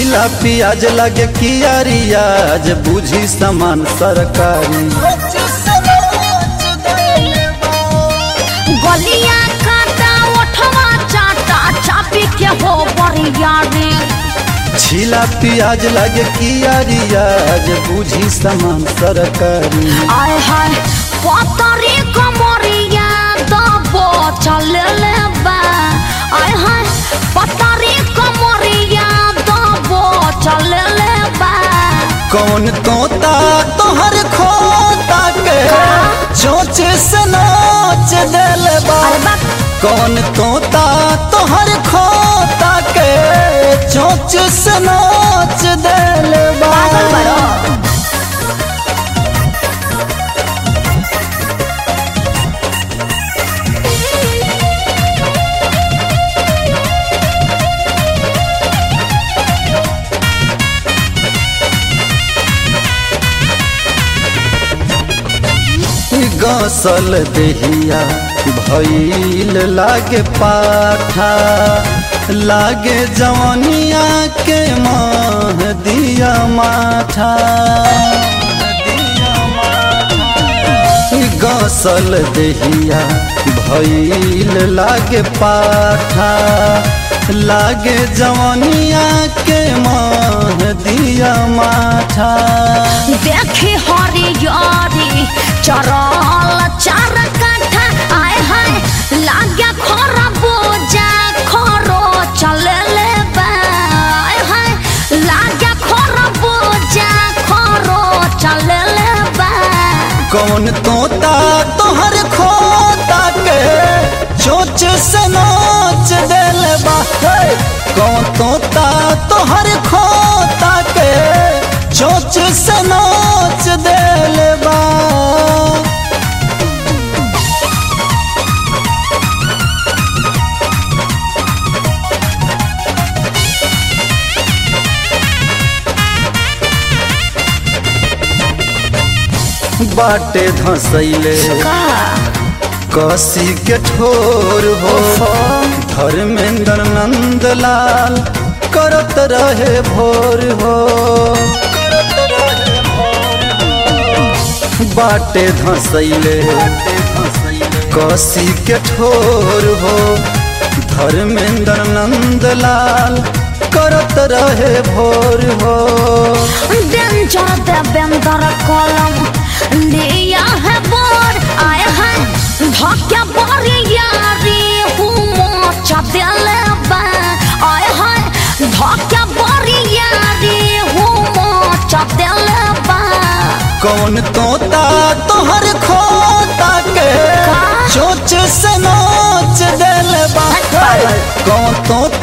छिला पियाज लगे कियारियाज बुझी समान सरकारी गलिया काटा ओठवा चाटा चापी के हो बरिया रे छिला पियाज लगे कियारियाज बुझी समान सरकारी आय हाय पतरी कमरिया दबो चले ले बा आय हाय पतरी कमरिया दबो चले ले बा कौन तोता तोहर खोता के चोच से नोच दिल बा अरे बाप कौन तोता तोहर खोता के चोच से नोच दिल बा पागल बड़ो गसल देहिया भइल लागे पाठा लागे जवनिया के माह दिया माठा गसल देहिया भइल लागे पाठा लागे जवनिया के माह दिया माठा देखी हरियारी चरल चार काठा आय हाय लाग्या खर बोजा खरो चले ले बा आय हाय लाग्या खर बोजा खरो चले ले बा कौन तोता तोहर खोता के चोच से नोच दिल बा हे! कौन तोता तोहर खोता के चोच से नोच दिल बा बाटे धसैले का कसी के ठोर हो धर्मेंद्र नंदलाल करत रहे भोर हो बाटे धसैले कसी के ठोर हो धर्मेंद्र नंदलाल करत रहे भोर हो डेंजर देवेंद्र कलम लिया है बोर आय है धक्या बरियारी हुमो चदेले बा आय है धक्या बरियारी हुमो चदेले बा कौन तोता तोहर खोता के का? चोच से नोच दिल बा कौन तोता